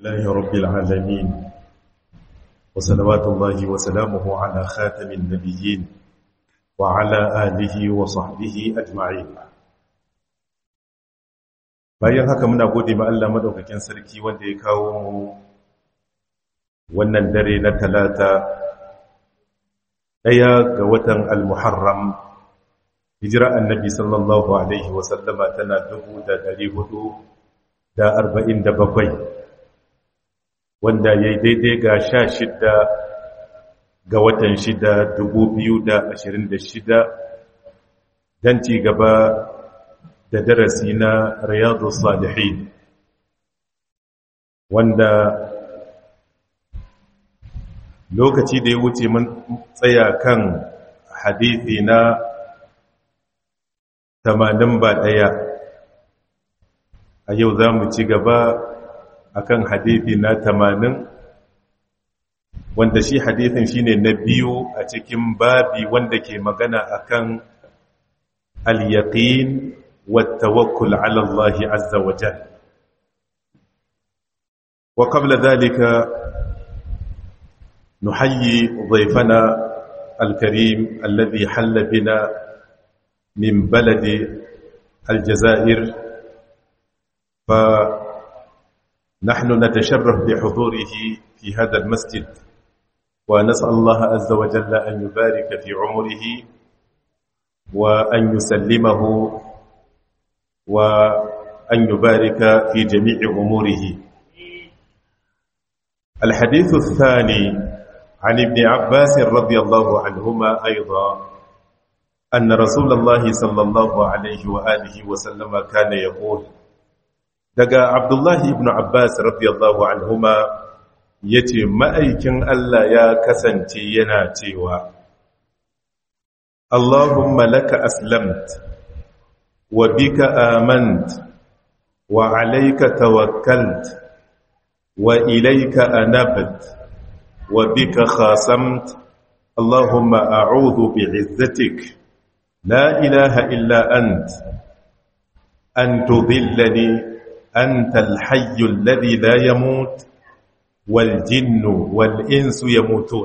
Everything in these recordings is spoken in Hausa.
الله رب العالمين وصلوات الله وسلامه على خاتم النبيين وعلى آله وصحبه أجمعين bayan haka muna gode ma Allah madaukakin sarki wanda ya kawo mu wannan dare na talata daya ga watan al-muharram hijira annabi sallallahu alaihi wa sallama tana 1447 wanda yayi daidai ga 16 ga watan 6 2026 dan ci gaba da darasi na riyadu salihin wanda lokaci da ya wuce mun tsaya kan hadithi na tamanin ba ɗaya a yau za mu ci gaba akan hadithi na tamanin wanda shi hadithin shine na biyu a cikin babi wanda ke magana akan al-yaqin والتوكل على الله عز وجل وقبل ذلك نحيي ضيفنا الكريم الذي حل بنا من بلد الجزائر فنحن نتشرف بحضوره في هذا المسجد ونسأل الله عز وجل أن يبارك في عمره وأن يسلمه وأن يبارك في جميع أموره الحديث الثاني عن ابن عباس رضي الله عنهما أيضا أن رسول الله صلى الله عليه وآله وسلم كان يقول دقى عبد الله بن عباس رضي الله عنهما yace ma'aikin Allah ya kasance yana cewa Allahumma laka aslamta وبك آمنت وعليك توكلت وإليك أنبت وبك خاصمت اللهم أعوذ بعزتك لا إله إلا أنت أن تذلني أنت الحي الذي لا يموت والجن والإنس يموتون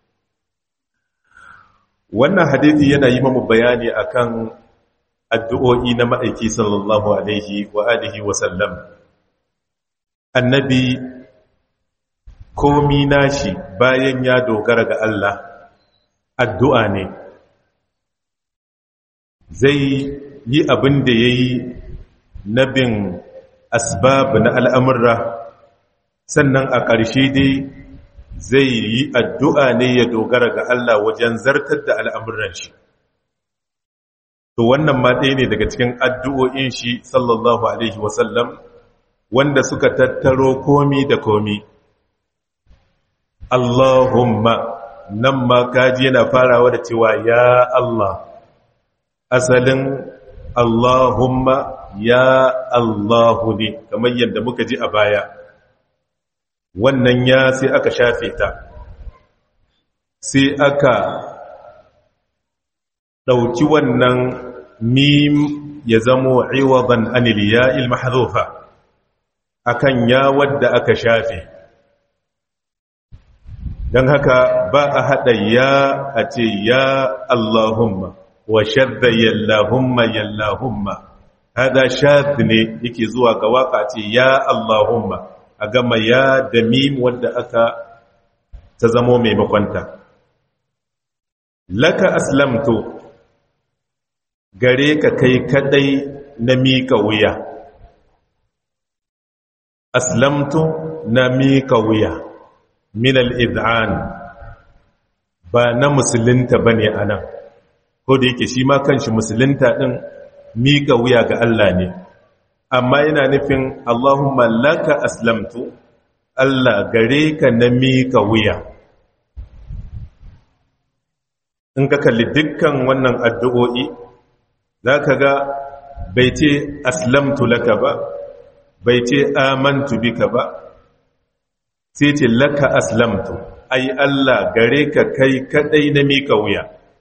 wannan hadithi yana yi mamu bayani akan addu'o'i na ma'aiki sallallahu Alaihi wa alihi wasallam. Annabi komi nashi bayan ya dogara ga Allah, addu'a ne, zai yi abin da ya yi na bin asbab na al'amurra, sannan a ƙarshe dai zai yi addu'a ne ya dogara ga Allah wajen zartar da al'amuran shi. to wannan ma ɗaya ne daga cikin addu'o'in shi sallallahu alaihi wasallam wanda suka tattaro komi da komi Allahumma nan ma kaji yana farawa da cewa ya Allah asalin Allahumma ya Allahu ne kamar yadda muka ji a baya wannan ya sai aka shafe ta sai aka ɗauki wannan mim ya zamo iwadan anil ya'il mahdhufa akan ya wadda aka shafe dan haka ba a hada ya a ce ya Allahumma wa shadda yallahumma yallahumma hada shadh ne yake zuwa ga waka ce ya Allahumma a gama ya da mim wadda aka ta zamo mai makwanta laka aslamtu gare ka kai kadai na mika wuya aslamtu na mika wuya min al-id'an ba na musulunta bane anan ko da yake shi ma kanshi musulunta din mika wuya ga Allah ne amma yana nufin Allahumma laka aslamtu Allah gare ka na mika wuya in ka kalli dukkan wannan addu'o'i za ka ga bai ce aslamtu laka ba bai ce amantu bika ba sai ce laka aslamtu ai Allah gare ka kai kadai na mika wuya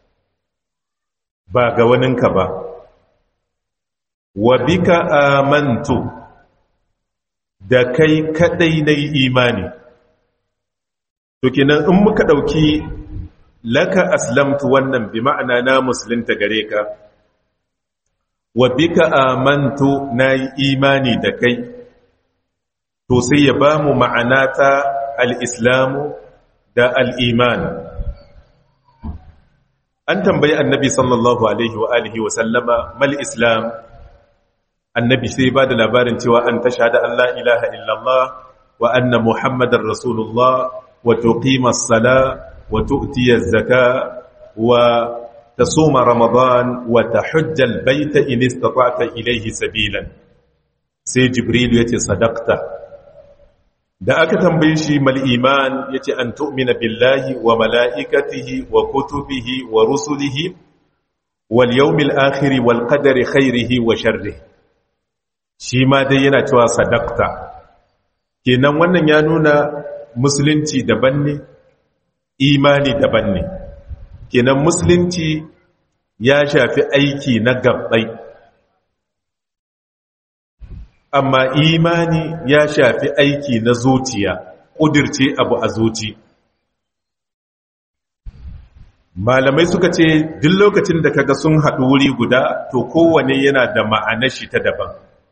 ba ga waninka ba wa bika amantu da kai kadai na imani to kenan in muka ɗauki laka aslamtu wannan bi ma'ana na musulunta gare ka wa bika amantu na yi imani da kai to sai ya ba mu ma'ana ta al'islamu da al'iman an tambayi annabi sallallahu alaihi wa alihi wa sallama mal islam annabi sai ba da labarin cewa an tasha da Allah ilaha illallah wa anna muhammadar rasulullah wa tuqima as-sala wa tu'ti az-zaka wa tasuma ramadan wa tahujja al-bayta in istata'ta ilayhi sabilan sai jibril yace sadaqta da aka tambaye shi mal iman yace an tu'mina billahi wa mala'ikatihi wa kutubihi wa rusulihi wal yawmil akhir wal qadari khairihi wa sharrihi shi ma dai yana cewa sadaqta kenan wannan ya nuna musulunci daban ne imani daban ne kenan musulunci ya shafi aiki na gabbai amma imani ya shafi aiki na zuciya ƙudirce abu a zuci malamai suka ce duk lokacin da kaga sun haɗu wuri guda to kowane yana da ma'anar shi ta daban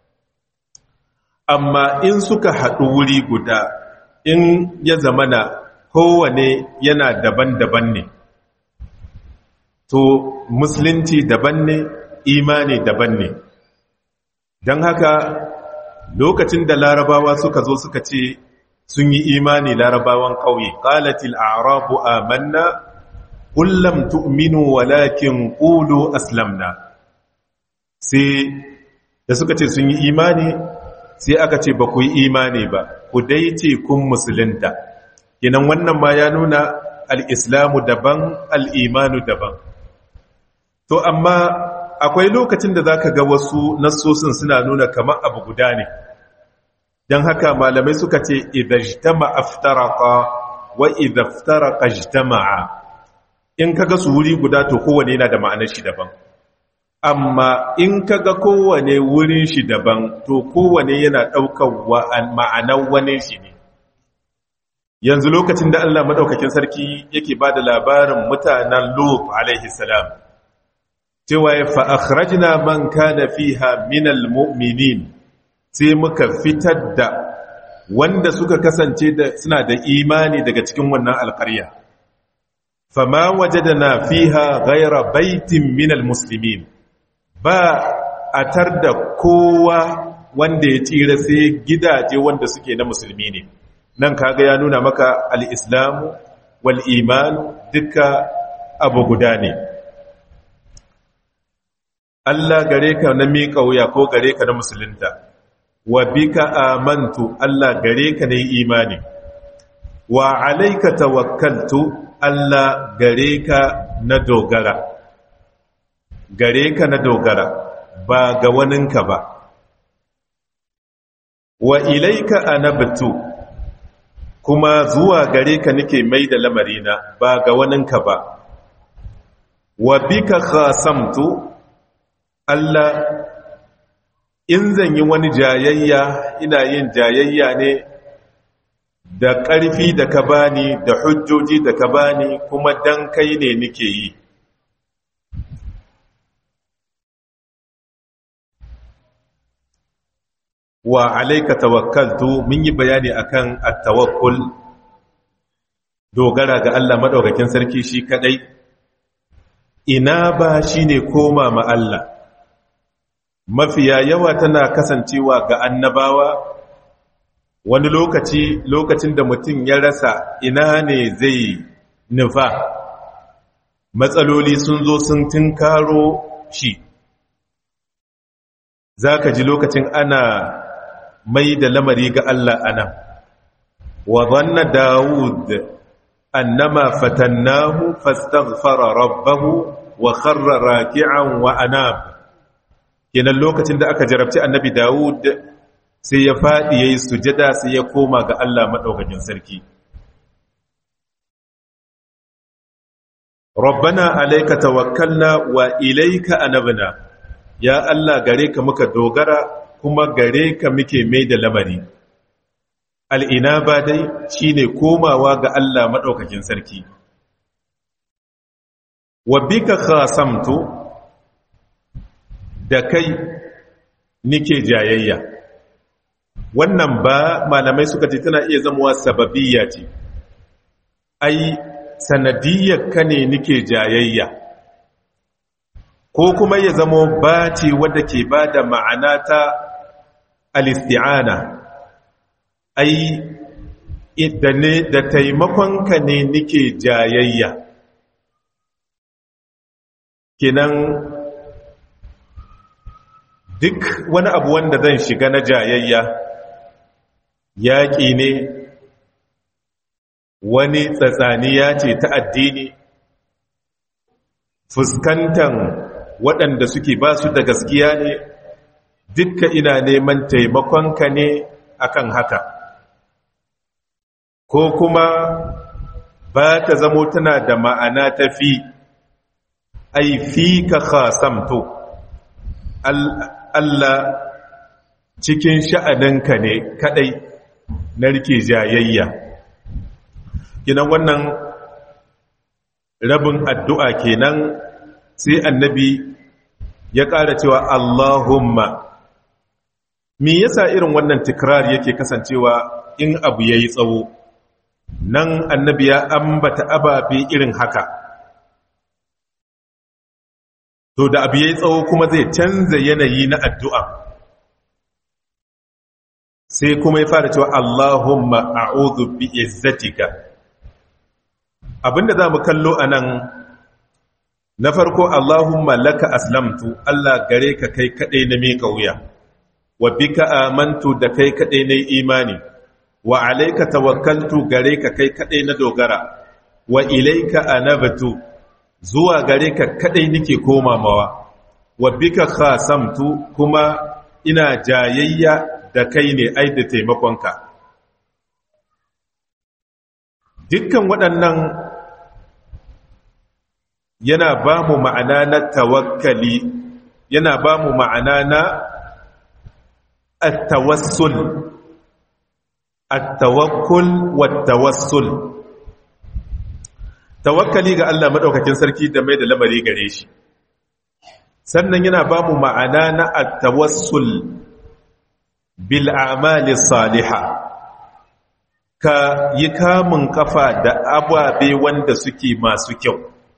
amma in suka haɗu wuri guda in ya zamana kowane yana daban-daban ne to musulunci daban ne imani daban ne don haka lokacin da larabawa suka zo suka ce sun yi imani larabawan ƙauye ƙalatil arabu amanna kullum tu'minu walakin ƙulu aslamna sai da suka ce sun yi imani sai aka ce ba ku yi imani ba ku dai ce kun musulunta kinan wannan ma ya nuna al'islamu daban al'imanu daban to amma akwai lokacin da za ka ga wasu nassosin suna nuna kamar abu guda ne don haka malamai suka ce idajtama aftaraka wa idaftaraka jtama'a in kaga su wuri guda to kowane yana da ma'anar shi daban amma in kaga kowane wurin shi daban to kowane yana ɗaukar ma'anar wani shi ne yanzu lokacin da Allah maɗaukakin sarki yake ba da labarin mutanen Lut alaihi salam cewa ya fa'akhrajna man kana fiha minal mu'minin sai muka fitar da wanda suka kasance da suna da imani daga cikin wannan alƙarya fama wajadna fiha ghayra baitin minal muslimin ba a tar da kowa wanda ya tsira sai gidaje wanda suke na musulmi ne nan kaga ya nuna maka al-islamu wal iman duka abu guda ne Allah gare ka na miƙa wuya ko gare ka na musulunta wa bika amantu Allah gare ka na imani wa alaika tawakkaltu Allah gare ka na dogara gare ka na dogara ba ga waninka ba wa ilaika anabtu kuma zuwa gare ka nake mai da lamarina ba ga waninka ba wa bika khasamtu Allah in zan yi wani jayayya ina yin jayayya ne da ƙarfi da ka bani da hujjoji da ka bani kuma dan kai ne nake yi wa alaika tawakkaltu mun yi bayani akan at-tawakkul dogara ga Allah madaukakin sarki shi kadai ina ba shine koma ma Allah mafiya yawa tana kasancewa ga annabawa wani lokaci lokacin da mutum ya rasa ina ne zai nufa matsaloli sun zo sun tinkaro shi za ka ji lokacin ana mai da lamari ga Allah anan wa zanna Dawud annama fatannahu fastaghfara rabbahu wa kharra raki'an wa anab kenan lokacin da aka jarabci annabi Dawud sai ya fadi yayi sujada sai ya koma ga Allah madaukakin sarki Rabbana alayka tawakkalna wa ilayka anabna ya Allah gare ka muka dogara kuma gare ka muke mai da lamari al'inaba dai shine komawa ga Allah maɗaukakin sarki wa bika khasamtu da kai nike jayayya wannan ba malamai suka ce tana iya zamuwa sababiyya ce ai sanadiyyar ka ne nike jayayya ko kuma ya zamo ba ce wadda ke ba da ma'ana ta alisti'ana ai da taimakonka ne nike jayayya kinan duk wani abu wanda zan shiga na jayayya yaƙi ne wani tsatsaniya ce ta addini fuskantan waɗanda suke ba su da gaskiya ne dukka ina neman taimakonka ne akan haka ko kuma ba ta zamo tana da ma'ana ta fi ai fi ka khasamto Allah cikin sha'aninka ne kadai na rike jayayya kinan wannan rabin addu'a kenan sai annabi ya ƙara cewa Allahumma me yasa irin wannan tikrar yake kasancewa in abu yayi tsawo nan annabi ya ambata ababe irin haka to da abu yayi tsawo kuma zai canza yanayi na addu'a sai kuma ya fara cewa Allahumma a'udhu bi izzatika abinda zamu kallo anan na farko Allahumma laka aslamtu Allah gare ka kai kadai na miƙa wuya wa bika amantu da kai kadai na imani wa alayka tawakkaltu gare ka kai kadai na dogara wa ilayka anabtu zuwa gare ka kadai nake komawa wa bika khasamtu kuma ina jayayya da kai ne ai da taimakonka dukkan waɗannan yana ba mu ma'ana na tawakkali yana ba mu ma'ana na at-tawassul at-tawakkul wat-tawassul tawakkali ga Allah madaukakin sarki da mai da lamari gare shi sannan yana ba mu ma'ana na at-tawassul bil a'mali salihah ka yi kamun kafa da ababe wanda suke masu kyau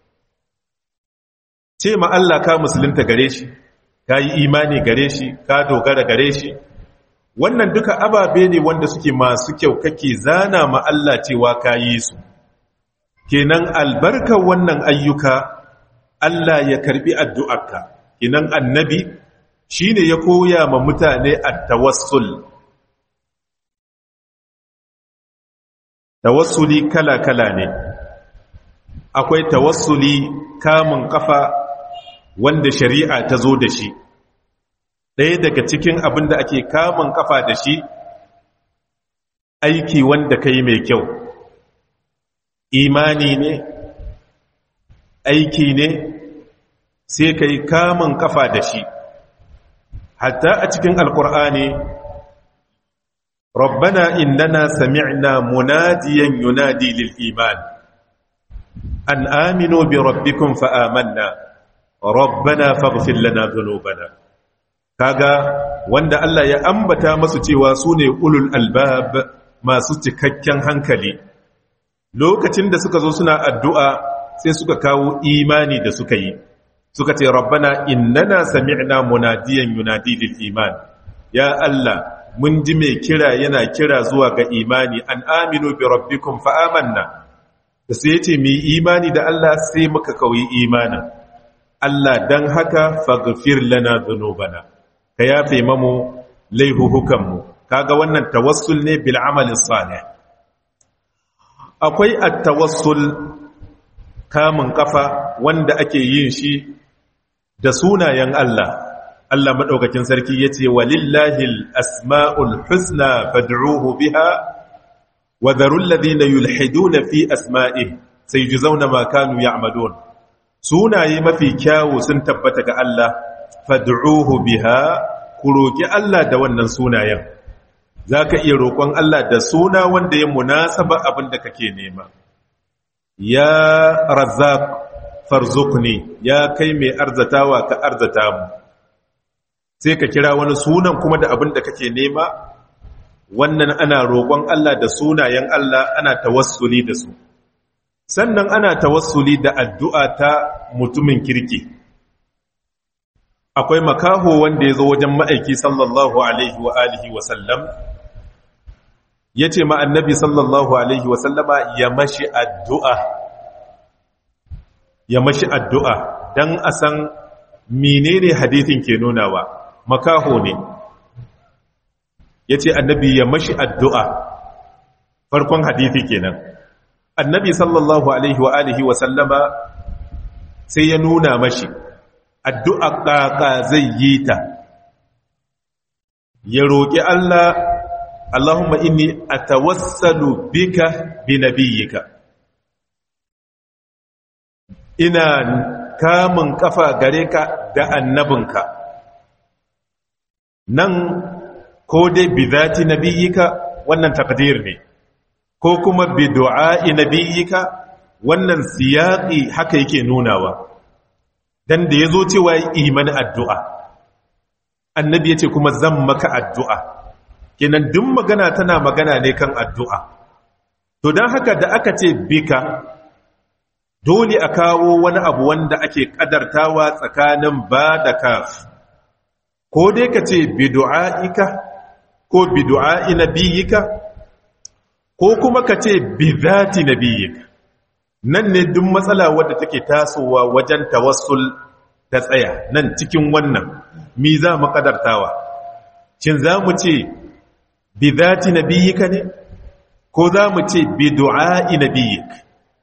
ce ma Allah ka musulunta gare shi ka yi imani gare shi ka dogara gare shi wannan duka ababe ne wanda suke masu kyau kake zana ma Allah cewa ka yi su kenan albarkar wannan ayyuka Allah ya karbi addu'arka kenan annabi shine ya koya ma mutane at-tawassul tawassuli kala-kala ne akwai tawassuli kamun kafa wanda shari'a ta zo da shi ɗaya daga cikin abin da ake kamun kafa da shi aiki wanda ka yi mai kyau imani ne aiki ne sai ka yi kamun kafa da shi hatta a cikin alkur'ani ربنا إننا سمعنا مناديا ينادي للإيمان أن آمنوا بربكم فآمنا ربنا فاغفر لنا ذنوبنا kaga wanda Allah ya ambata masu cewa su ne ulul albab masu cikakken hankali lokacin da suka zo suna addu'a sai suka kawo imani da suka yi suka ce rabbana innana sami'na munadiyan yunadi lil iman ya Allah mun ji mai kira yana kira zuwa ga imani an aminu bi rabbikum fa amanna da sai yace mu imani da Allah sai muka kauyi imanin Allah dan haka faghfir lana dhunubana ka yafe mamu laihuhukan mu kaga wannan tawassul ne bil amali salih akwai at-tawassul kamun kafa wanda ake yin shi da sunayen Allah Allah maɗaukakin sarki ya ce walillahil asma'ul husna fad'uhu biha wa dharul ladhina yulhiduna fi asma'i sai zauna ma kanu ya'malun sunaye mafi kyawu sun tabbata ga Allah fad'uhu biha ku roki Allah da wannan sunayen za ka iya roƙon Allah da suna wanda ya munasaba abin da kake nema ya razak farzukni ya kai mai arzatawa ka arzata mu sai ka kira wani sunan kuma da abin da kake nema wannan ana roƙon Allah da sunayen Allah ana tawassuli da su sannan ana tawassuli da addu'a ta mutumin kirki akwai makaho wanda ya zo wajen ma'aiki sallallahu alaihi wa alihi wa sallam ya ce ma'annabi sallallahu alaihi wa sallama ya mashi addu'a ya mashi addu'a don a san menene hadithin ke nunawa makaho ne ya ce annabi ya mashi addu'a farkon hadithi kenan annabi sallallahu alaihi wa alihi wa sallama sai ya nuna mashi addu'a ƙaƙa zai yi ta ya roƙi Allah Allahumma inni a tawassalu bika bi nabiyyika ina kamun kafa gare ka da annabinka nan ko dai bi zati nabiyyika wannan takdir ne ko kuma bi du'a'i nabiyyika wannan siyaqi haka yake nunawa dan da yazo cewa imani addu'a annabi yace kuma zan maka addu'a kenan duk magana tana magana ne kan addu'a to dan haka da aka ce bika dole a kawo wani abu wanda ake kadartawa tsakanin ba da kaf ko dai ka ce bi du'a'ika ko bi du'a'i nabiyyika ko kuma ka ce bi zati nabiyyika nan ne duk matsala wadda take tasowa wajen tawassul ta tsaya nan cikin wannan mi za mu kadartawa shin za mu ce bi zati nabiyyika ne ko za mu ce bi du'a'i nabiyyika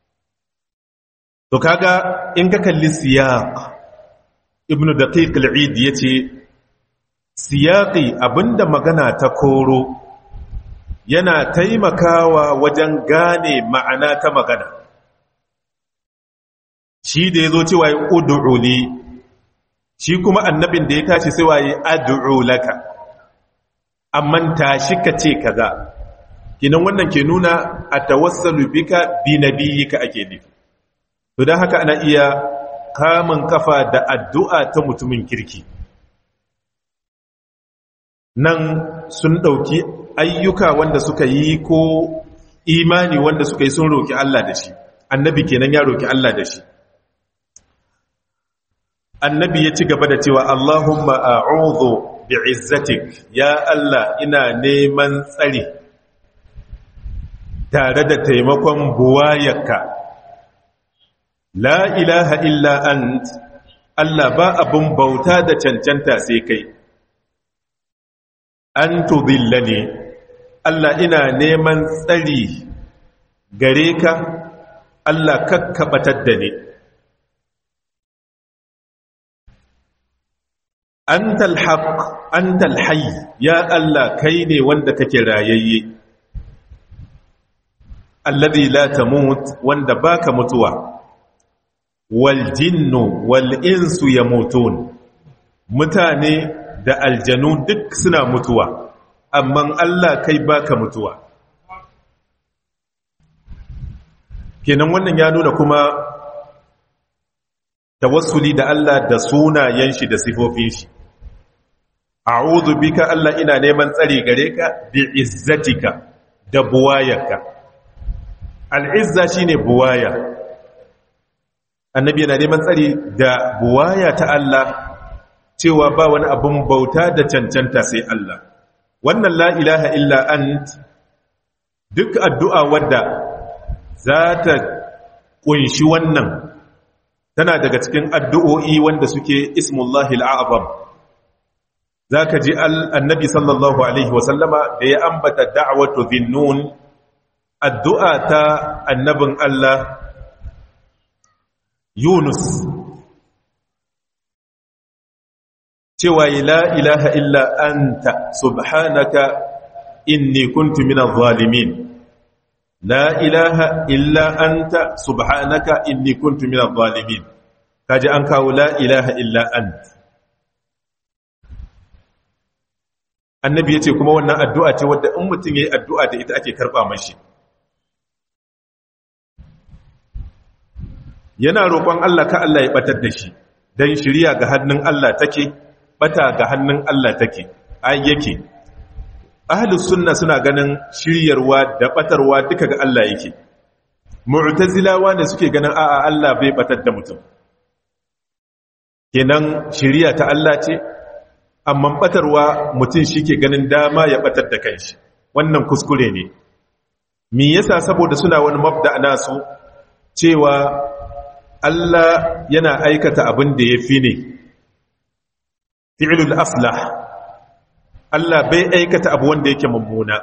to kaga in ka kalli siyaq ibnu daqiq al-eid yace siyaqi abinda magana ta koro yana taimakawa wajen gane ma'ana ta magana shi da yazo cewa ya ud'u li shi kuma annabin da ya tashi sai waye ad'u laka amma tashi ka ce kaza kinan wannan ke nuna atawassalu bika bi nabiyyika ake nufi to don haka ana iya kamun kafa da addu'a ta mutumin kirki nan sun ɗauki ayyuka wanda suka yi ko imani wanda suka yi sun roƙi Allah da shi annabi kenan ya roƙi Allah da shi annabi ya ci gaba da cewa Allahumma a'udhu bi'izzatik ya Allah ina neman tsari tare da taimakon buwayarka la ilaha illa ant Allah ba abun bauta da cancanta sai kai an tudillani Allah ina neman tsari gare ka Allah kakkabatar da ni antal haq antal hayy ya Allah kai ne wanda kake rayayye alladhi la tamut wanda baka mutuwa waljinnu wal'insu ya mutun mutane da aljanu duk suna mutuwa amma Allah kai baka mutuwa kenan wannan ya nuna kuma tawassuli da Allah da sunayen shi da sifofin shi a'udhu bika Allah ina neman tsari gare ka bi izzatika da buwayarka al'izza shine buwaya annabi yana neman tsari da buwaya ta Allah cewa ba wani abin bauta da cancanta sai Allah wannan la ilaha illa ant duk addu'a wadda za ta kunshi wannan tana daga cikin addu'o'i wanda suke ismullahi al'azam za ka ji annabi sallallahu alaihi wasallama da ya ambata da'awatu zinnun addu'a ta annabin Allah Yunus cewa la ilaha illa anta subhanaka inni kuntu minadh zalimin la ilaha illa anta subhanaka inni kuntu minadh zalimin kaji an kawo la ilaha illa anta annabi ya ce kuma wannan addu'a ce wadda in mutum ya yi addu'a da ita ake karɓa mashi yana roƙon Allah ka Allah ya ɓatar da shi don shirya ga hannun Allah take ɓata ga hannun Allah take ai yake ahlus sunna suna ganin shiryarwa da ɓatarwa duka ga Allah yake mu'tazilawa ne suke ganin a'a Allah bai ɓatar da mutum kenan shirya ta Allah ce amma ɓatarwa mutum shi ke ganin dama ya ɓatar da kanshi wannan kuskure ne me yasa saboda suna wani mabda nasu cewa Allah yana aikata abin da ya fi ne fi'ilul aslah Allah bai aikata abu wanda yake mummuna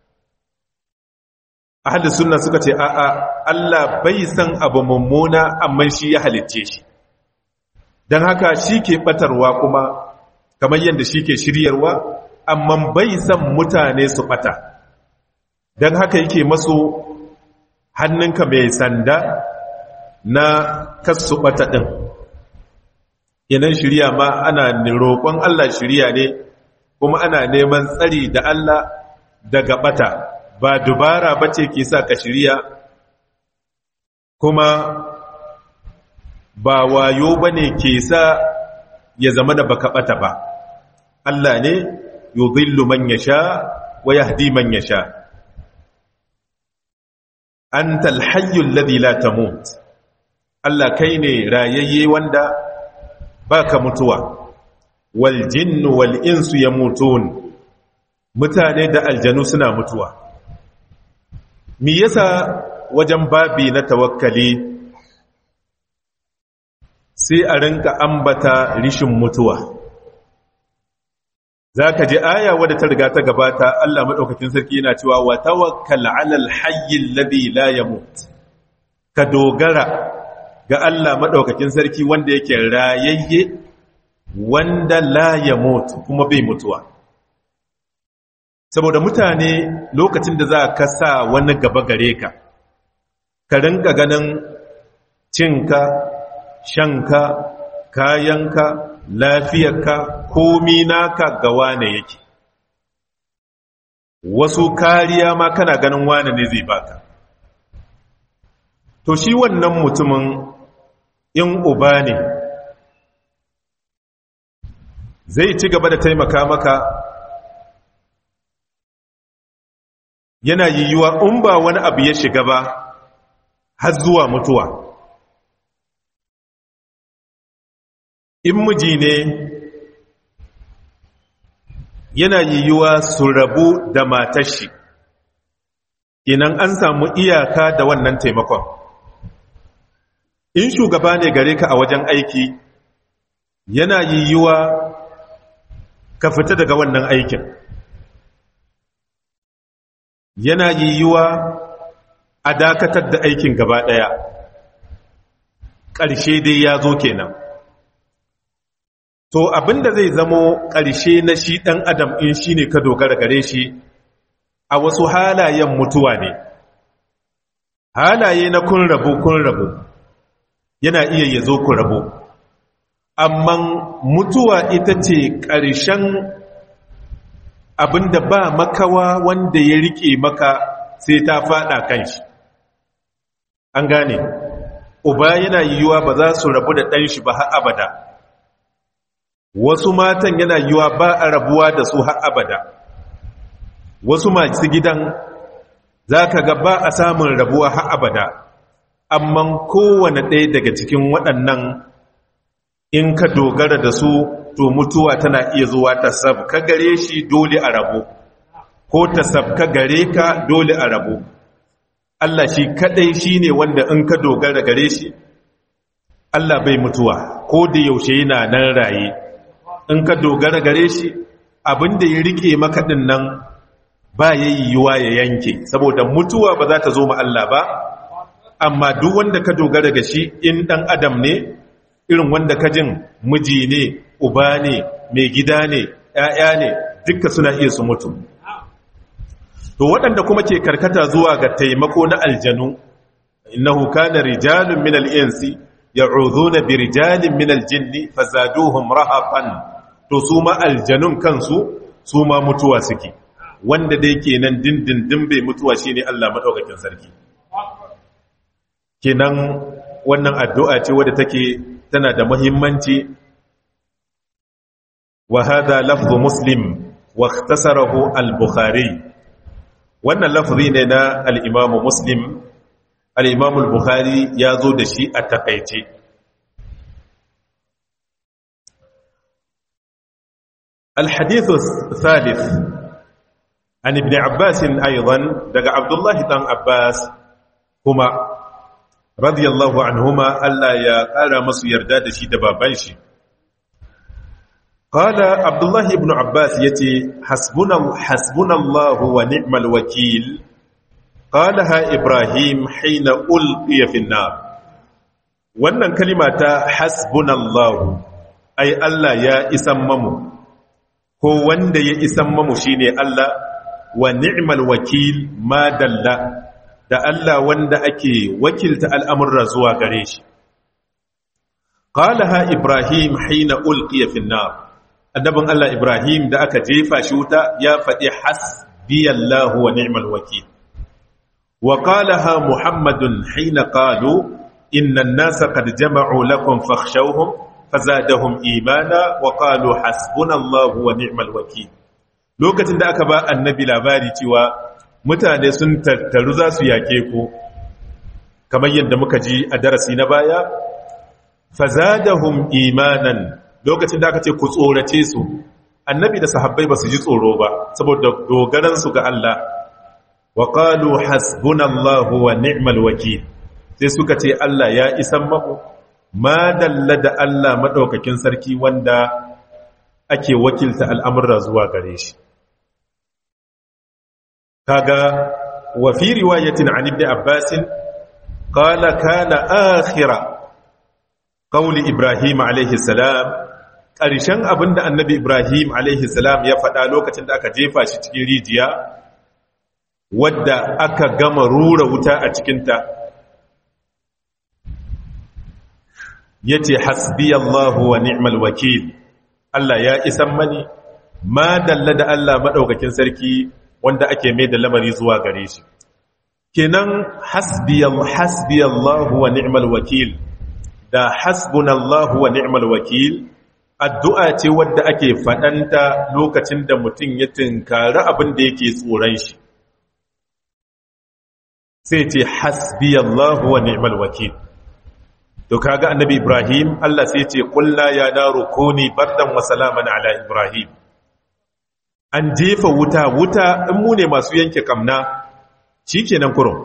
ahli sunna suka ce a'a Allah bai san abu mummuna amma shi ya halicce shi don haka shi ke batarwa kuma kamar yadda shi ke shiryarwa amma bai san mutane su bata don haka yake masu hannunka mai sanda na kasu bata ɗin yanan shirya ma ana roƙon Allah shirya ne kuma ana neman tsari da Allah daga bata ba dubara ba ce ke sa ka shirya kuma ba wayo ba ne ke sa ya zama da baka bata ba Allah ne yudhillu man yasha wa yahdi man yasha antal hayyul ladhi la tamut Allah kai ne rayayye wanda baka mutuwa wal jinnu wal insu yamutun mutane da aljanu suna mutuwa me yasa wajen babi na tawakkali sai a rinka ambata rishin mutuwa zaka ji aya wadda ta riga ta gabata Allah madaukakin sarki yana cewa wa tawakkal 'alal hayyil ladhi la yamut ka dogara ga Allah maɗaukakin sarki wanda yake rayayye wanda la ya mutu kuma bai mutuwa saboda mutane lokacin da za ka sa wani gaba gare ka ka rinka ganin cinka shanka kayanka lafiyarka komi naka ga wane yake wasu kariya ma kana ganin wane ne zai baka to shi wannan mutumin in uba ne zai ci gaba da taimaka maka yana yiwuwa in ba wani abu ya shiga ba har zuwa mutuwa in miji ne yana yiwuwa su rabu da matashi inan an samu iyaka da wannan taimakon in shugaba ne gare ka a wajen aiki yana yiwuwa ka fita daga wannan aikin yana yiwuwa a dakatar da aikin gaba ɗaya ƙarshe dai ya zo kenan to abinda zai zamo ƙarshe na shi ɗan adam in shi ne ka dogara gare shi a wasu halayen mutuwa ne halaye na kun rabu kun rabu yana iya ya zo ku rabu amma mutuwa ita ce ƙarshen abinda ba makawa wanda ya rike maka sai ta fada kan shi an gane uba yana yiwuwa ba za su rabu da ɗan shi ba har abada wasu matan yana yiwuwa ba a rabuwa da su har abada wasu masu gidan za ka ga ba a samun rabuwa har abada amma kowane ɗaya daga cikin waɗannan in ka dogara da su to mutuwa tana iya zuwa ta sabka gare shi dole a rabu ko ta sabka gare ka dole a rabu Allah shi kadai shi ne wanda in ka dogara gare shi Allah bai mutuwa ko da yaushe yana nan raye in ka dogara gare shi abinda ya rike maka din nan ba yayi yiwa ya yanke saboda mutuwa ba za ta zo ma Allah ba amma duk wanda ka dogara ga shi in dan adam ne irin wanda ka jin miji ne uba ne mai gida ne ‘ya'ya ne dukka suna iya su mutu to waɗanda kuma ke karkata zuwa ga taimako na aljanu innahu kana rijalun minal insi ya'udhuna bi rijalin minal jinni fazaduhum rahaqan to su ma aljanun kansu su ma mutuwa suke wanda dai kenan dindindin bai mutuwa shine Allah madaukakin sarki kenan wannan addu'a ce wadda take tana da muhimmanci wa hada lafzu muslim wa ikhtasarahu al-bukhari wannan lafzi ne na al-imamu muslim al-imamu al-bukhari ya zo da shi a takaice الحديث الثالث عن ابن عباس أيضا دقى عبد الله بن عباس هما رضي الله عنهما ألا يا قال مصر يرداد شي دبابان شي قال عبد الله بن عباس يتي حسبنا حسبنا الله ونعم الوكيل قالها إبراهيم حين ألقي في النار wannan kalima ta hasbunallahu ai Allah ya isan mamu ko wanda ya isan mamu shine Allah wa ni'mal wakil ma dalla da Allah wanda ake wakilta al'amurra zuwa gare shi qalaha ibrahim hina ulqiya fi nar annabin Allah ibrahim da aka jefa shi wuta ya faɗi hasbiyallahu wa ni'mal wakil wa qalaha muhammadun hina qalu inna an-nasa qad jama'u lakum fakhshawhum fazadahum imana wa qalu hasbunallahu wa ni'mal wakil lokacin da aka ba annabi labari cewa mutane sun tattaru za su yake ku kamar yadda muka ji a darasi na baya fazadahum imanan lokacin da aka ce ku tsorace su annabi da sahabbai ba su ji tsoro ba saboda dogaran su ga Allah wa qalu hasbunallahu wa ni'mal wakil sai suka ce Allah ya isan mamu ma dalla da Allah maɗaukakin sarki wanda ake wakilta al'amurra zuwa gare shi. Kaga wa fi riwayatin an ibn Abbasin, ƙala kana akhira ƙauli Ibrahim salam ƙarshen abin da annabi Ibrahim salam ya faɗa lokacin da aka jefa shi cikin rijiya, wadda aka gama rura wuta a cikinta. ya ce hasbi Allahu wa ni'mal wakil Allah ya isan mani ma dalla da Allah maɗaukakin sarki wanda ake mai da lamari zuwa gare shi kenan hasbi Allahu wa ni'mal wakil da hasbunallahu wa ni'mal wakil addu'a ce wadda ake faɗanta lokacin da mutum ya tunkari abin da yake tsoron shi sai ce hasbi Allahu wa ni'mal wakil to kaga annabi ibrahim Allah sai ce kulla ya daru kuni bardan wa salaman ala ibrahim an jefa wuta wuta in mu ne masu yanke kamna shikenan kurum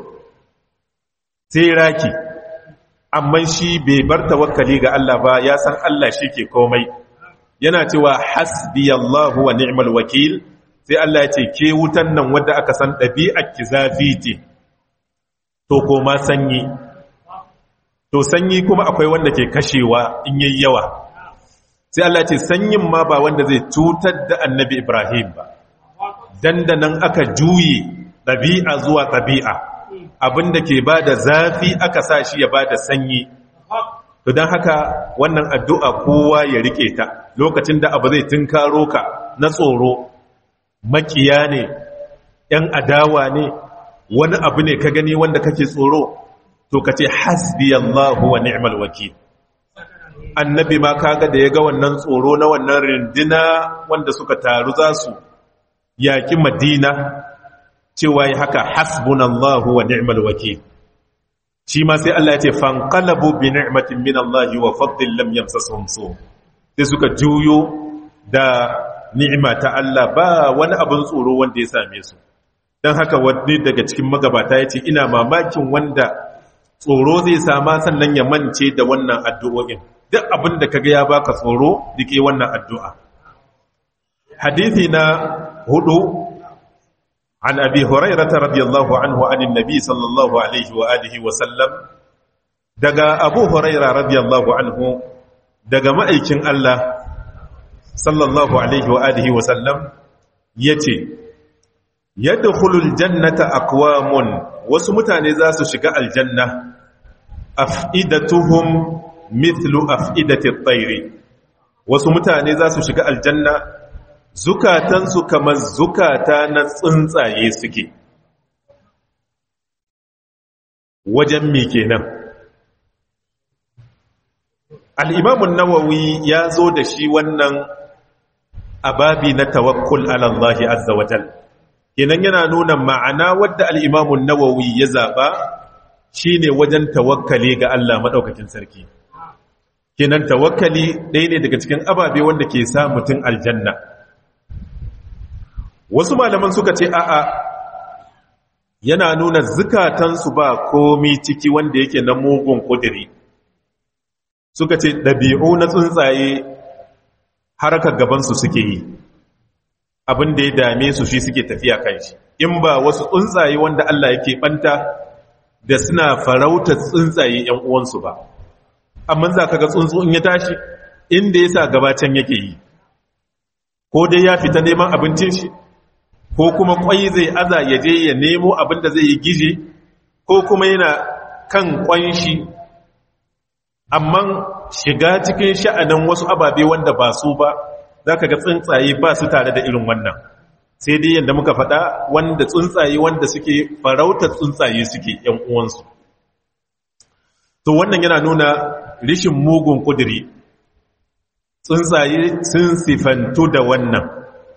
sai raki amma shi bai bar tawakkali ga Allah ba ya san Allah shike komai yana cewa hasbiyallahu wa ni'mal wakil sai Allah ya ce ke wutan nan wanda aka san dabi'ar ki zafi ce to koma sanyi to sanyi kuma akwai wanda ke kashewa in yayi yawa sai Allah ce sanyin ma ba wanda zai cutar da annabi Ibrahim ba dandanan aka juye ɗabi'a zuwa ɗabi'a abinda ke ba da zafi aka sa shi ya ba da sanyi to don haka wannan addu'a kowa ya rike ta lokacin da abu zai tunkaro ka na tsoro makiya ne ‘yan adawa ne wani abu ne ka gani wanda kake tsoro to ka ce hasbi Allahu wa ni'mal wakil annabi ma kaga da ya ga wannan tsoro na wannan rindina wanda suka taru za su yaki madina cewa ya haka hasbunallahu wa ni'mal wakil shi ma sai Allah ya ce fanqalabu bi ni'matin min Allah wa fadlin lam yamsasuhum su sai suka juyo da ni'ima ta Allah ba wani abin tsoro wanda ya same su dan haka wani daga cikin magabata yace ina mamakin wanda tsoro zai sama sannan ya mance da wannan addu'o'in duk abin da kaga ya baka tsoro dike wannan addu'a hadithi na hudu an abi hurairata radiyallahu anhu anin nabi sallallahu alaihi wa alihi wa sallam daga abu huraira radiyallahu anhu daga ma'aikin Allah sallallahu alaihi wa alihi wa sallam yace yadkhulul jannata aqwamun wasu mutane za su shiga aljanna af'idatuhum mithlu af'idati at-tayr wasu mutane za su shiga aljanna zukatansu kamar zukata na tsuntsaye suke wajen mi kenan al'imamun nawawi ya zo da shi wannan ababi na tawakkul alallahi azza wajal kenan yana nuna ma'ana wadda al'imamun nawawi ya zaɓa shi ne wajen tawakkali ga Allah maɗaukakin sarki kenan tawakkali ɗaya ne daga cikin ababe wanda ke sa mutum aljanna wasu malaman suka ce a'a yana nuna zukatansu ba komi ciki wanda yake na mugun ƙudiri suka ce ɗabi'u na tsuntsaye harkar gabansu suke yi abin da ya dame su shi suke tafiya kan shi in ba wasu tsuntsaye wanda Allah yake ɓanta da suna farautar tsuntsaye ‘yan uwansu ba amma za ka ga tsuntsu in ya tashi inda ya sa gabacin yake yi ko dai ya fita neman abincin shi ko kuma kwai zai aza ya je ya nemo abin da zai yi gije ko kuma yana kan kwan shi amma shiga cikin sha'anin wasu ababe wanda ba su ba za ka ga tsuntsaye ba su tare da irin wannan sai dai yadda muka faɗa wanda tsuntsaye wanda suke farautar tsuntsaye suke ‘yan uwansu to wannan yana nuna rishin mugun kudiri tsuntsaye sun sifantu da wannan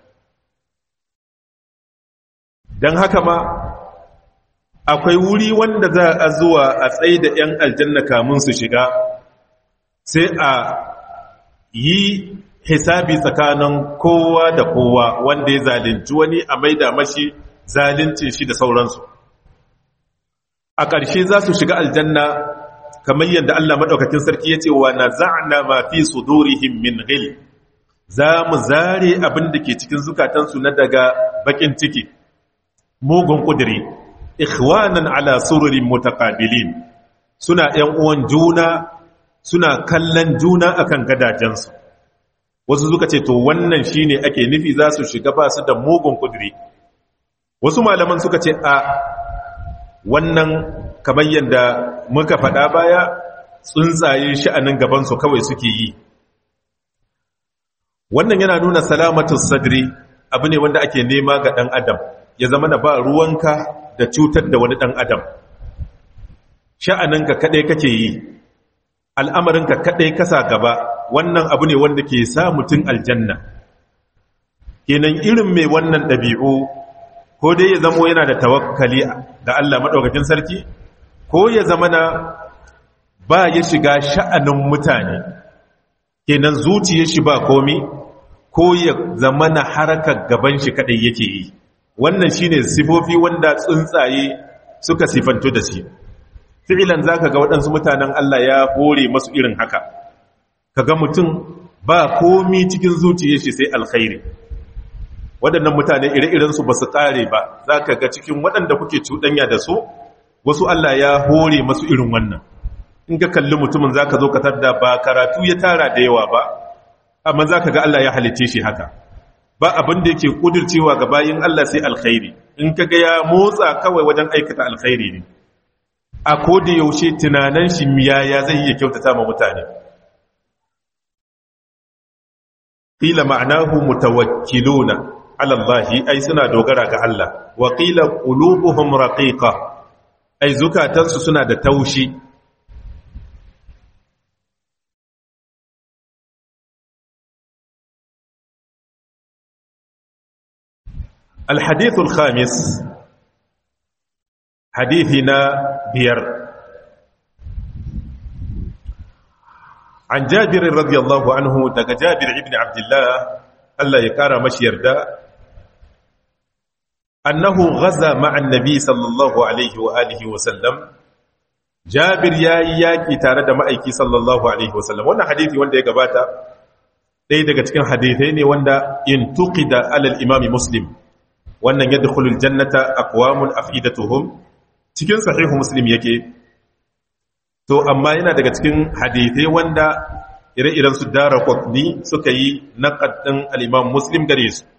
don haka ma akwai wuri wanda za a zuwa a tsaye da ‘yan aljanna kamun su shiga sai a yi hisabi tsakanin kowa da kowa wanda ya zalunci wani a maida mashi zaluncin shi da sauransu a ƙarshe za su shiga aljanna kamar yadda Allah maɗaukakin sarki ya ce wa na za'na ma fi sudurihim min ghil za mu zare abin da ke cikin zukatansu na daga bakin ciki mugun ƙudiri ikhwanan ala sururin mutaqabilin suna ‘yan uwan juna suna kallon juna akan gadajensu wasu suka ce to wannan shine ake nufi za su shiga ba su da mugun ƙudiri wasu malaman suka ce a wannan kamar yadda muka faɗa baya tsuntsaye sha'anin gabansu kawai suke yi wannan yana nuna salamatus sadri abu ne wanda ake nema ga ɗan adam ya zama na ba ruwanka da cutar da wani ɗan adam sha'aninka kaɗai kake yi al'amarinka kaɗai kasa gaba wannan abu ne wanda ke sa mutum aljanna kenan irin mai wannan ɗabi'u ko dai ya zamo yana da tawakkali da Allah maɗaukakin sarki ko ya zama na ba ya shiga sha'anin mutane kenan zuciya shi ba komi ko ya zama na harkar gaban shi kaɗai yake yi wannan shine sifofi wanda tsuntsaye suka sifantu da shi fi'ilan zaka ga waɗansu mutanen Allah ya hore masu irin haka kaga mutum ba komi cikin zuciyar shi sai alkhairi waɗannan mutane ire-irensu ba su ƙare ba za ka ga cikin waɗanda kuke cuɗanya da su wasu Allah ya hore masu irin wannan in ka kalli mutumin za ka zo ka tadda ba karatu ya tara da yawa ba amma za ka ga Allah ya halice shi haka ba abin da yake ƙudurcewa ga bayin Allah sai alkhairi in ka ga ya motsa kawai wajen aikata alkhairi ne a da yaushe tunanan shi miyaya zai iya kyautata ma mutane qila ma'anahu mutawakkiluna ala Allah ai suna dogara ga Allah wa qila qulubuhum raqiqa ai zukatansu suna da taushi الحديث الخامس حديثنا بير عن جابر رضي الله عنه دق جابر ابن عبد الله الله يكارى مشير دا أنه غزا مع النبي صلى الله عليه وآله وسلم جابر يا ياكي تارد مأيكي صلى الله عليه وسلم وانا حديثي وانا يقباتا ɗaya daga cikin hadithai ne wanda in tuqida alal imami muslim wannan yadda khulul jannata aqwamun afidatuhum cikin sahihu muslim yake to amma yana daga cikin hadithai wanda ire-iren su dara qutni suka yi naqad din al-imam muslim gare su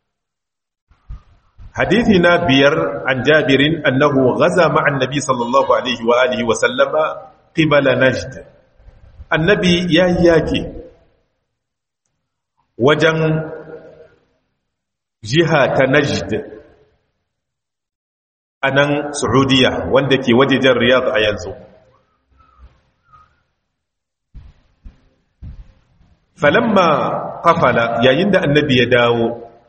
hadithi na biyar an jabirin annahu ghaza ma'an nabi sallallahu alaihi wa alihi wa sallama qibala najd annabi ya yake wajen jiha ta najd a nan saudiya wanda ke wajejen riyadh a yanzu falamma kafala yayin da annabi ya dawo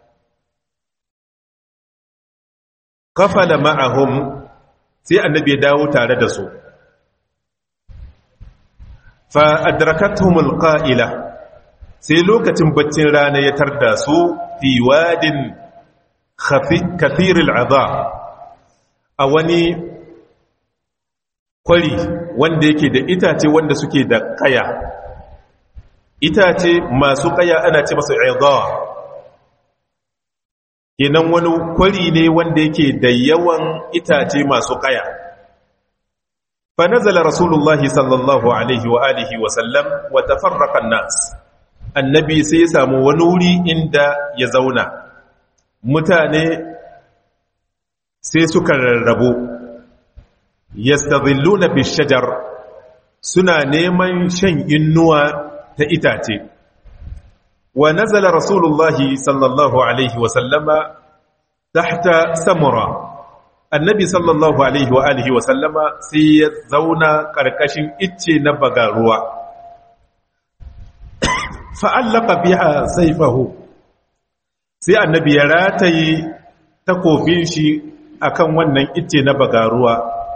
kafala ma'ahum sai annabi ya dawo tare da su fa adrakathumul qa'ila sai lokacin baccin rana ya tarda su fi wadin kathiril adha a wani kwari wanda yake da itace wanda suke da kaya itace masu kaya ana ce masa idha kenan wani kwari ne wanda yake da yawan itace masu kaya fa nazala rasulullahi sallallahu alaihi wa alihi wa sallam wa tafarraqa an-nas annabi sai ya samu wani wuri inda ya zauna mutane sai suka rarrabu yastadhilluna bishajar suna neman shan innuwa ta itace wa nazala rasulullahi sallallahu alaihi wa sallama tahta samura annabi sallallahu alaihi wa alihi wa sallama sai ya zauna karkashin icce na bagaruwa fa'allaka biha saifahu sai annabi ya rataye takofin shi akan wannan icce na bagaruwa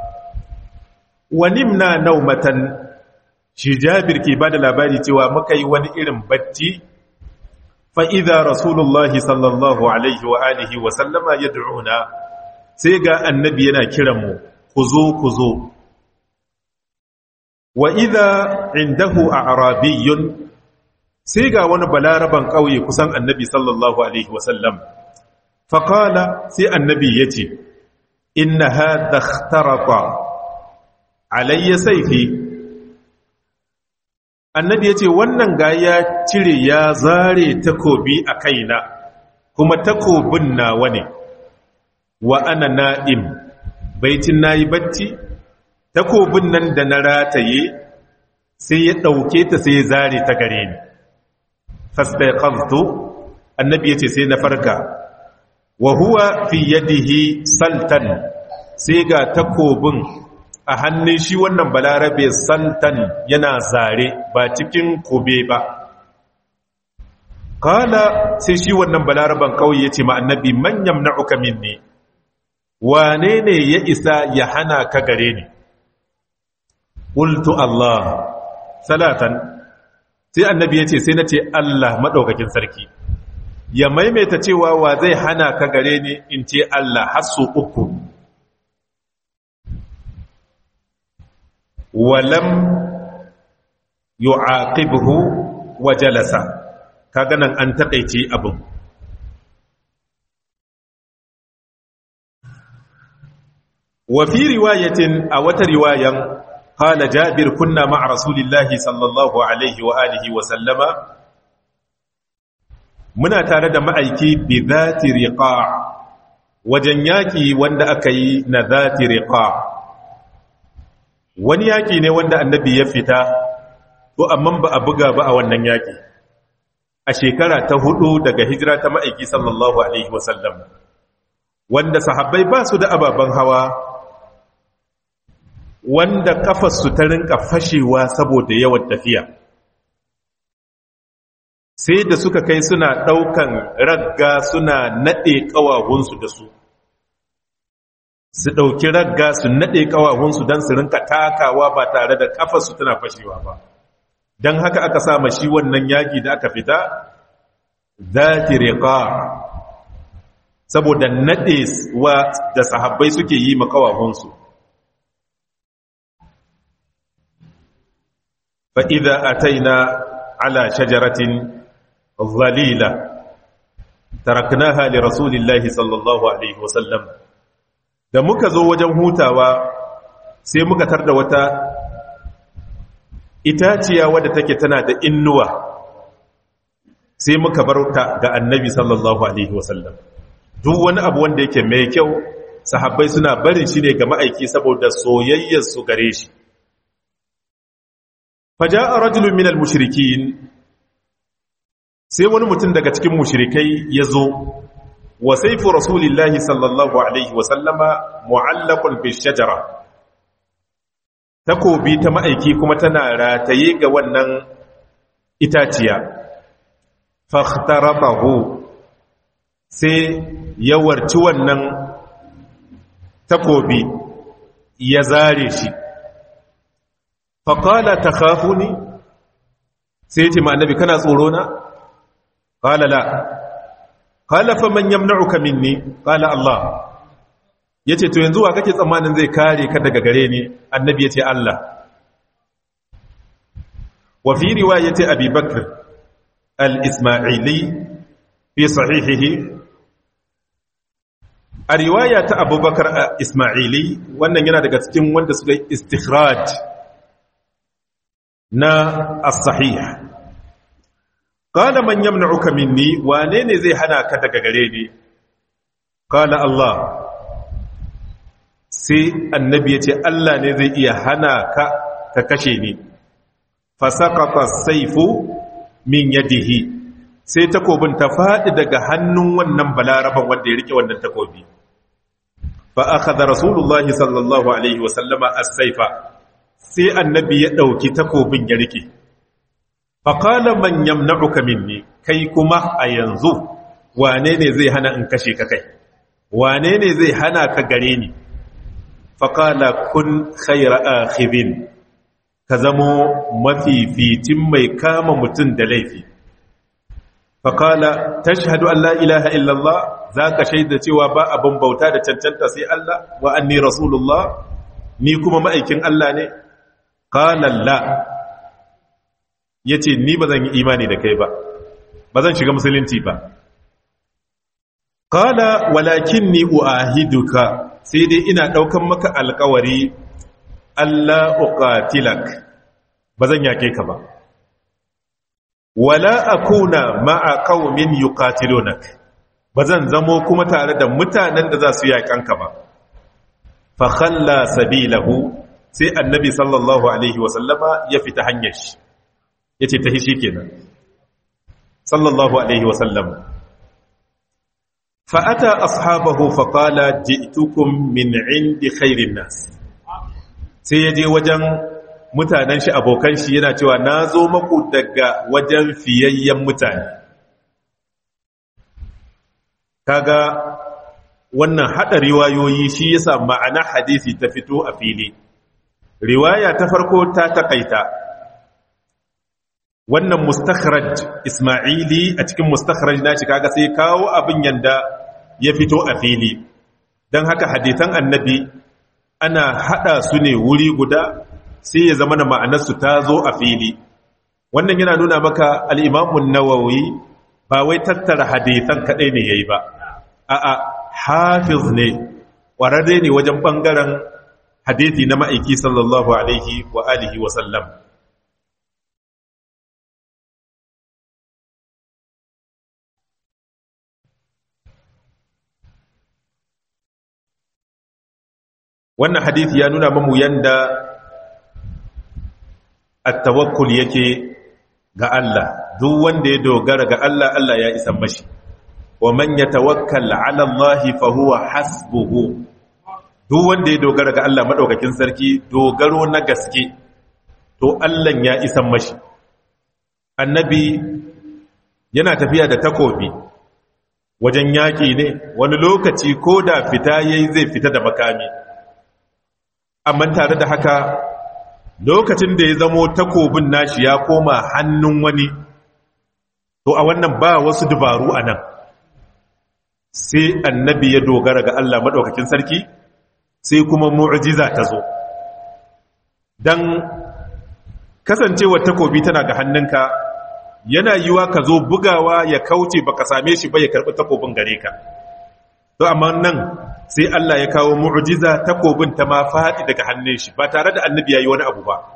wanimna naumatan shi jabir ke ba da labari cewa muka yi wani irin bacci fa'iza rasulullahi sallallahu alaihi wa alihi wa sallama ya du'una sai ga annabi yana kiranmu ku zo ku zo wa idha indahu a arabiyyun sai ga wani balaraban ƙauye kusan annabi sallallahu alaihi wasallam faƙala sai annabi ya ce inna haɗa tarata alayya saifi annabi ya ce wannan ga ya cire ya zare takobi a kaina kuma takobin nawa ne wa ana na'im baitin na yi bacci takobin nan da na rataye sai ya ɗauke ta sai ya zare ta gare ni fastaiqadtu annabi yace sai na farka wa huwa fi yadihi saltan sai ga takobin a hannun shi wannan balarabe saltan yana zare ba cikin kobe ba kala sai shi wannan balaraban kauye yace ma annabi man yamna'uka minni wane ne ya isa ya hana ka gare ni qultu allah salatan sai annabi ya ce sai na ce Allah maɗaukakin sarki ya maimaita cewa wa zai hana ka gare ni in ce Allah har su uku walam yu'aqibhu wa jalasa kaga nan an takeice abin wa fi riwayatin a wata riwayan قال جابر كنا مع رسول الله صلى الله عليه وآله وسلم muna tare da ma'aiki bi zati riqa wajen yaki wanda aka yi na zati riqa wani yaki ne wanda annabi ya fita to amma ba a buga ba a wannan yaki a shekara ta hudu daga hijira ta ma'aiki sallallahu alaihi wasallam wanda sahabbai ba su da ababen hawa wanda kafarsu ta rinka fashewa saboda yawan tafiya sai da suka kai suna ɗaukan ragga suna naɗe ƙawahunsu da su su ɗauki ragga su naɗe ƙawahunsu don su rinka takawa ba tare da kafarsu tana fashewa ba don haka aka sama shi wannan yaƙi da aka fita zati riƙa saboda naɗe wa da sahabbai suke yi ma ƙawahunsu فإذا أتينا على شجرة ظليلة تركناها لرسول الله صلى الله عليه وسلم da muka zo wajen hutawa sai muka tarda wata itaciya wadda take tana da innuwa sai muka bar ta ga annabi sallallahu alaihi wasallam duk wani abu wanda yake mai kyau sahabbai suna barin shi ne ga ma'aiki saboda soyayyar su gare shi faja'a rajulun minal mushrikin sai wani mutum daga cikin mushrikai ya zo wa sayfu rasulillahi sallallahu alaihi wa sallama mu'allaqun bi shajara takobi ta ma'aiki kuma tana rataye ga wannan itaciya fahtarabahu sai ya warci wannan takobi ya zare shi faƙala ta kafu ni sai ce ma'annabi kana tsoro na? ƙala la ƙala fa man yamna'uka minni ƙala Allah ya ce to yanzu wa kake tsammanin zai kare ka daga gare ni annabi ya ce Allah wa fi riwayati abi bakr al-isma'ili fi sahihihi a riwaya ta abubakar ismaili wannan yana daga cikin wanda suka yi istikhraj na as-sahih qala man yamna'uka minni wane ne zai hana ka daga gare ni qala Allah sai annabi ya ce Allah ne zai iya hana ka ka kashe ni fasaqata as-sayfu min yadihi sai takobin ta faɗi daga hannun wannan balaraban wanda ya rike wannan takobi fa akhadha rasulullahi sallallahu alaihi wa sallama as-sayfa sai annabi ya dauki takobin ya rike fa qala man yamna'uka minni kai kuma a yanzu wane ne zai hana in kashe ka kai wane ne zai hana ka gare ni fa qala kun khayra akhidin ka zamo mafificin mai kama mutum da laifi faƙala ta shahadu Allah ilaha illallah za ka shaida cewa ba abin bauta da cancanta sai Allah wa anni rasulullah ni kuma ma'aikin Allah ne ƙalalla ya ce ni ba zan yi imani da kai ba ba zan shiga musulunci ba ƙala walakin ni uahiduka sai dai ina ɗaukan maka alkawari Allah uqatilak ba zan yake ka ba wala akuna ma'a qaumin yuqatilunak bazan zamo kuma tare da mutanen da za su yakan ka ba fa khalla sabilahu sai annabi sallallahu alaihi wa sallama ya fita hanyar shi yace ta hishi kenan sallallahu alaihi wa sallam fa ata ashabahu fa qala ji'tukum min 'indi khairin nas sai yaje wajen mutanen shi abokan shi yana cewa na zo maku daga wajen fiyayyen mutane kaga wannan hada riwayoyi shi yasa ma'ana hadisi ta fito a fili riwaya ta farko ta takaita wannan mustakhraj isma'ili a cikin mustakhraj nashi kaga sai kawo abin yanda ya fito a fili don haka hadisan annabi ana hada su ne wuri guda sai ya zama da ma'anarsu ta zo a fili wannan yana nuna maka al'imamun nawawi ba wai tattara hadithan kaɗai ne ya yi ba a'a hafiz ne ƙwararre ne wajen ɓangaren hadithi na ma'aiki sallallahu alaihi wa alihi wa sallam wannan hadithi ya nuna mamu yanda at-tawakkul yake ga Allah duk wanda ya dogara ga Allah Allah ya isa mashi wa man yatawakkal 'ala Allah fa huwa hasbuhu duk wanda ya dogara ga Allah madaukakin sarki dogaro na gaske to Allah ya isa mashi annabi yana tafiya da takobi wajen yaki ne wani lokaci ko da fita yayi zai fita da makami amma tare da haka lokacin da ya zamo takobin nashi ya koma hannun wani to a wannan ba wasu dubaru a nan sai annabi ya dogara ga Allah maɗaukakin sarki sai kuma mu'jiza ta zo don kasancewar takobi tana ga hannunka yana yiwa ka zo bugawa ya kauce baka same shi ba ya karɓi takobin gare ka to amma nan sai Allah ya kawo mu'jiza takobin ta ma faɗi daga hannun shi ba tare da annabi yayi wani abu ba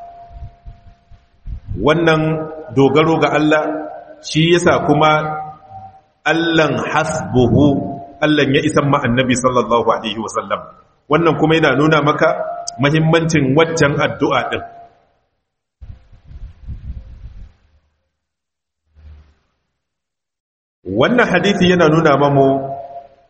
wannan dogaro ga Allah shi yasa kuma Allahn hasbuhu Allah ya isan ma annabi sallallahu alaihi wasallam wannan kuma yana nuna maka muhimmancin waccan addu'a din wannan hadisi yana nuna mamu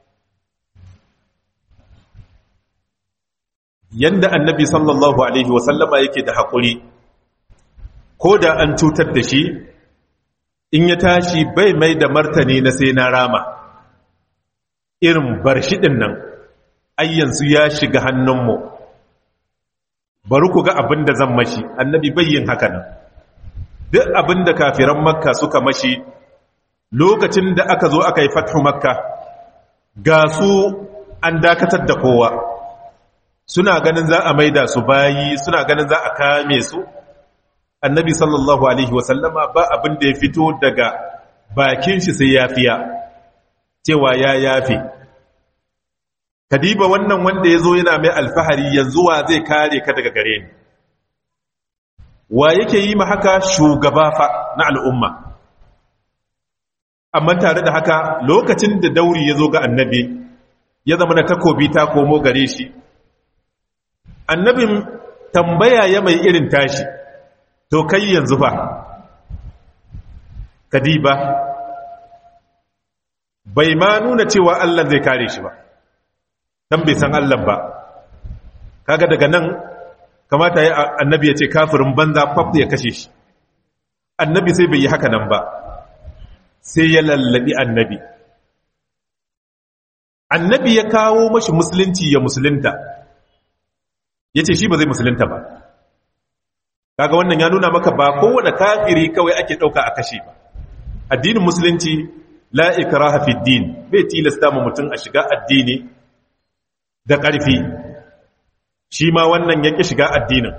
yanda annabi sallallahu alaihi wasallama yake da haƙuri ko da an cutar da shi in ya tashi bai mai da martani na sai na rama irin barshidin nan ayyansu ya shiga hannunmu bari ku ga abin da zan mashi annabi bayyin haka nan duk abin da kafiran makka suka mashi lokacin da aka zo aka yi fathu makka ga su an dakatar da kowa suna ganin za a maida su bayi suna ganin za a kame su annabi sallallahu alaihi wasallama ba abin da ya fito daga bakin shi sai yafiya cewa ya yafe kadiba wannan wanda ya zo yana mai alfahari yanzu wa zai kare ka daga gare ni wa yake yi ma haka shugaba fa na al'umma amma tare da haka lokacin da dauri ya zo ga annabi ya zama na takobi ta komo gare shi annabin tambaya ya mai irin tashi to kai yanzu fa kadiba bai ma nuna cewa Allah zai kare shi ba dan bai san Allah ba kaga daga nan kamata ya annabi ya ce kafirin banza faf ya kashe shi annabi sai bai yi haka nan ba sai ya lallabi annabi annabi ya kawo mashi musulunci ya musulunta ya ce shi ba zai musulunta ba kaga wannan ya nuna maka ba kowane kafiri kawai ake ɗauka a kashe ba addinin musulunci la ikraha fi din bai tilasta mu mutum a shiga addini da ƙarfi shi ma wannan yake shiga addinin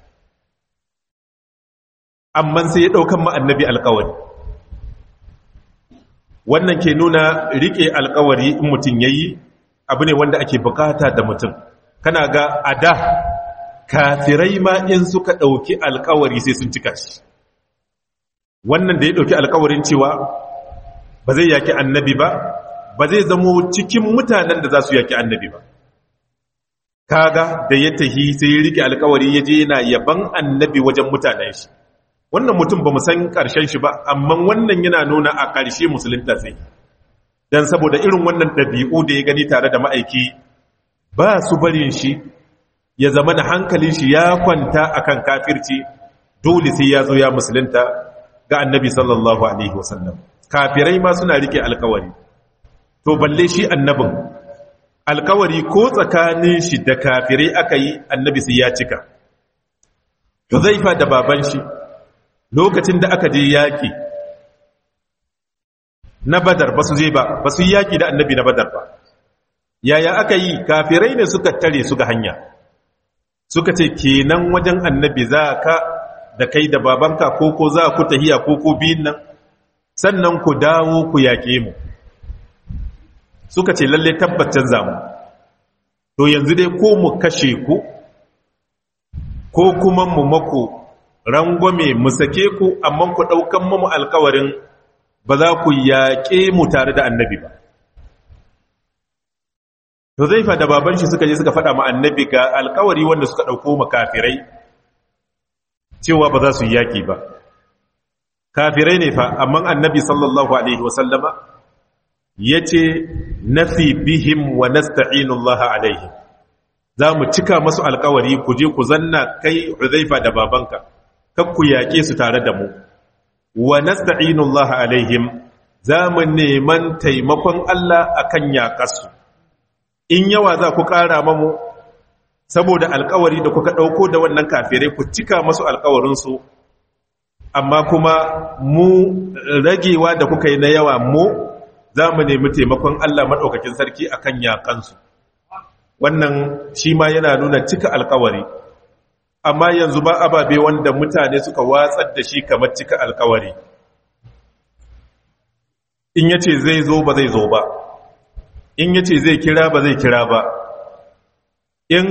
amma sai ya ɗaukan ma annabi alƙawari wannan ke nuna riƙe alƙawari in mutum yayi abu ne wanda ake bukata da mutum kana ga ada kafirai ma in suka ɗauki alkawari sai sun cika shi wannan da ya ɗauki alkawarin cewa ba zai yaki annabi ba ba zai zamo cikin mutanen da za su yaki annabi ba kaga da ya tahi sai ya rike alkawari ya je yana yaban annabi wajen mutanen shi wannan mutum ba mu san ƙarshen shi ba amma wannan yana nuna a ƙarshe musulunta sai don saboda irin wannan ɗabi'u da ya gani tare da ma'aiki ba su barin shi ya zama da hankalin shi ya kwanta akan kafirci dole sai ya zo ya musulunta ga annabi sallallahu alaihi wasallam kafirai ma suna rike alkawari to balle shi annabin alkawari ko tsakanin shi da kafirai aka yi annabi sai ya cika Huzaifa da baban shi lokacin da aka je yaƙi na badar ba su je ba ba su yi yaƙi da annabi na badar ba yaya aka yi kafirai ne suka tare su ga hanya suka ce kenan wajen annabi za ka da kai da babanka ko ko za ku tahiya ko ko biyun nan sannan ku dawo ku yaƙe mu suka ce lalle tabbacin zamu to yanzu dai ko mu kashe ku ko kuma mu mako rangwame mu sake ku amma ku ɗaukan mu alkawarin ba za ku yaƙe mu tare da annabi ba to zai fa da baban shi suka je suka faɗa ma annabi ga alkawari wanda suka ɗauko makafirai cewa ba za su yi yaƙi ba kafirai ne fa amma annabi sallallahu alaihi wasallama ya ce nafi bihim wa nasta'inullaha alaihi za mu cika masu alkawari ku je ku zanna kai huzaifa da babanka kak ku yaƙe su tare da mu wa nasta'inullaha alaihim za mu neman taimakon Allah akan yaƙarsu in yawa za ku ƙara mamu saboda alkawari da kuka ɗauko da wannan kafirai ku cika masu alkawarinsu amma kuma mu ragewa da kuka yi na yawa mu za mu nemi taimakon Allah maɗaukakin sarki a kan yaƙansu wannan shi ma yana nuna cika alkawari amma yanzu ba ababe wanda mutane suka watsar da shi kamar cika alkawari in yace zai zo ba zai zo ba in yace zai kira ba zai kira ba in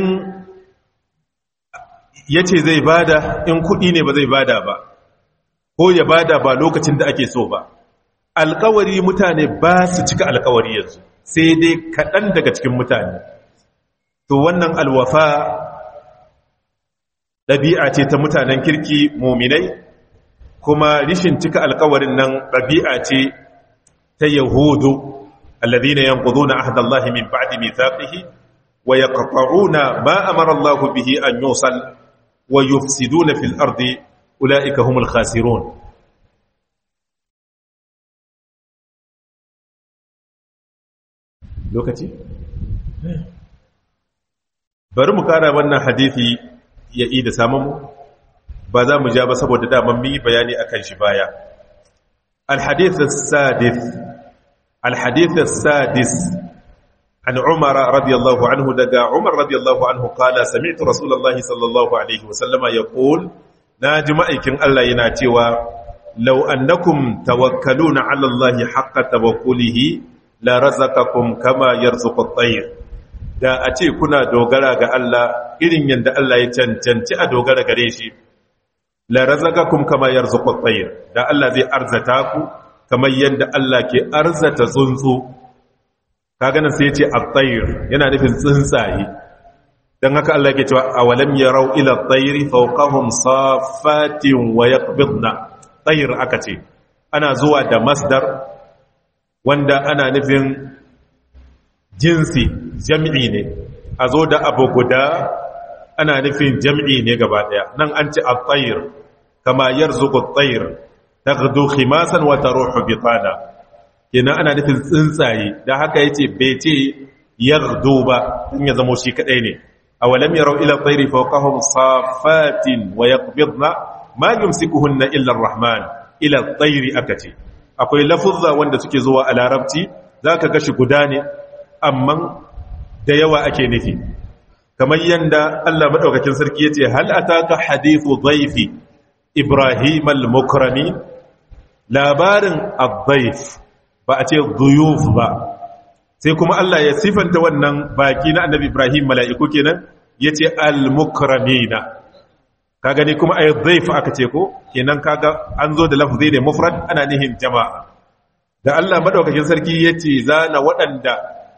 yace zai bada in kudi ne ba zai bada ba ko ya bada ba lokacin da ake so ba alkawari mutane ba su cika alkawari yanzu sai dai kaɗan daga cikin mutane to wannan alwafa ɗabi'a ce ta mutanen kirki muminai kuma rishin cika alkawarin nan ɗabi'a ce ta yahudu الذين ينقضون عهد الله من بعد ميثاقه wa yaqta'una ma amara Allah bihi an yusal wa yufsiduna fil ardi ulaika humul khasirun lokaci bari mu kara wannan hadisi ya yi da samun ba za mu ja ba saboda daman mi bayani akan shi baya الحديث السادس الحديث السادس عن عمر رضي الله عنه دقى عمر رضي الله عنه قال سمعت رسول الله صلى الله عليه وسلم يقول ناجمائكم الله يناتيوا لو أنكم توكلون على الله حق توكله لرزقكم كما يرزق الطير da a ce kuna dogara ga Allah irin yadda Allah ya cancanci a dogara gare shi la razaqakum kama yarzuqu at-tayr da Allah zai arzata ku kamar yadda Allah ke arzata tsuntsu kaga nan sai ya ce at-tayr yana nufin tsuntsaye dan haka Allah yake cewa awalam yarau ila at-tayr fawqahum saffatin wa yaqbidna tayr aka ce ana zuwa da masdar wanda ana nufin jinsi jam'i ne a zo da abu guda ana nufin jam'i ne gaba daya nan an ci at-tayr kama yarzuqu at-tayr taghdu khimasan wa taruhu bitana kenan ana nufin tsuntsaye da haka yace bai ce yaghdu ba in ya zamo shi kadai ne awalam yarau ila at-tayri fawqahum safatin wa yaqbidna ma yumsikuhunna illa ar-rahman ila at-tayri akati akwai lafuzza wanda suke zuwa a larabci zaka ga shi guda ne amma da yawa ake nufi kamar yanda Allah madaukakin sarki yace hal ataka hadithu dhaifi ibrahim al-mukrami labarin ad-dhaif ba a ce dhuyuf ba sai kuma Allah ya sifanta wannan baki na annabi ibrahim mala'iku kenan yace al-mukramina kaga ne kuma ay dhaif aka ce ko kenan kaga an zo da lafzi ne mufrad ana nihin jama'a da Allah madaukakin sarki yace zana waɗanda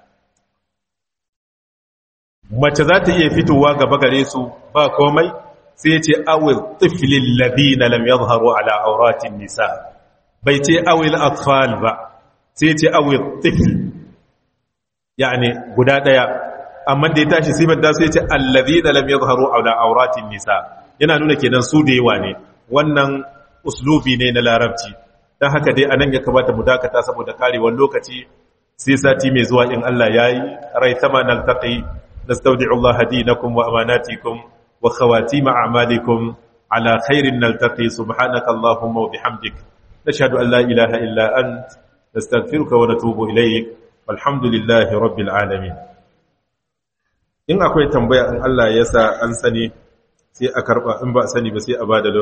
mace za ta iya fitowa gaba gare su ba komai sai ce awil tiflil ladina lam yadhharu ala auratin nisa bai ce awil atfal ba sai ce awil tifl yani guda daya amma da ya tashi sifar da sai ce alladina lam yadhharu ala auratin nisa yana nuna kenan su da yawa ne wannan uslubi ne na larabci dan haka dai anan ya kamata mu dakata saboda karewar lokaci sai sati mai zuwa in Allah yayi rai sama naltaqi نستودع الله دينكم وأماناتكم وخواتيم أعمالكم على خير نلتقي سبحانك اللهم وبحمدك نشهد أن لا إله إلا أنت نستغفرك ونتوب إليك والحمد لله رب العالمين in akwai tambaya in Allah ya sa an sani sai a karba in ba sani ba sai a bada